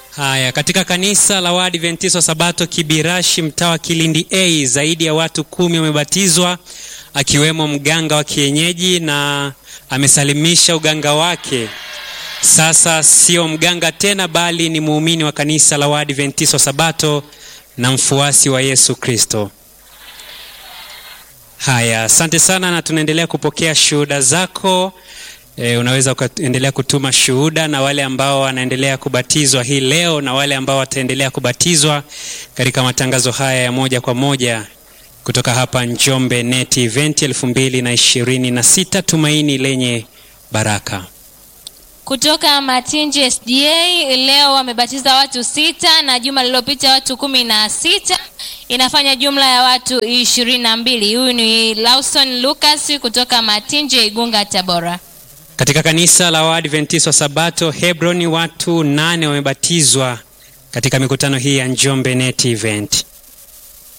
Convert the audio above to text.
Haya, katika kanisa la Waadventista wa Sabato Kibirashi, mtaa wa Kilindi A, zaidi ya watu kumi wamebatizwa akiwemo mganga wa kienyeji na amesalimisha uganga wake. Sasa sio mganga tena, bali ni muumini wa kanisa la Waadventista wa Sabato na mfuasi wa Yesu Kristo. Haya, asante sana, na tunaendelea kupokea shuhuda zako. E, unaweza ukaendelea kutuma shuhuda na wale ambao wanaendelea kubatizwa hii leo na wale ambao wataendelea kubatizwa katika matangazo haya ya moja kwa moja kutoka hapa Njombe Net Event elfu mbili na ishirini na sita tumaini lenye baraka. Kutoka Matinji SDA leo wamebatiza watu sita na juma lililopita watu kumi na sita inafanya jumla ya watu ishirini na mbili. Huyu ni Lawson Lucas kutoka Matinji Igunga, Tabora. Katika kanisa la Waadventista wa Sabato Hebroni watu nane wamebatizwa katika mikutano hii ya Njombe Net Event.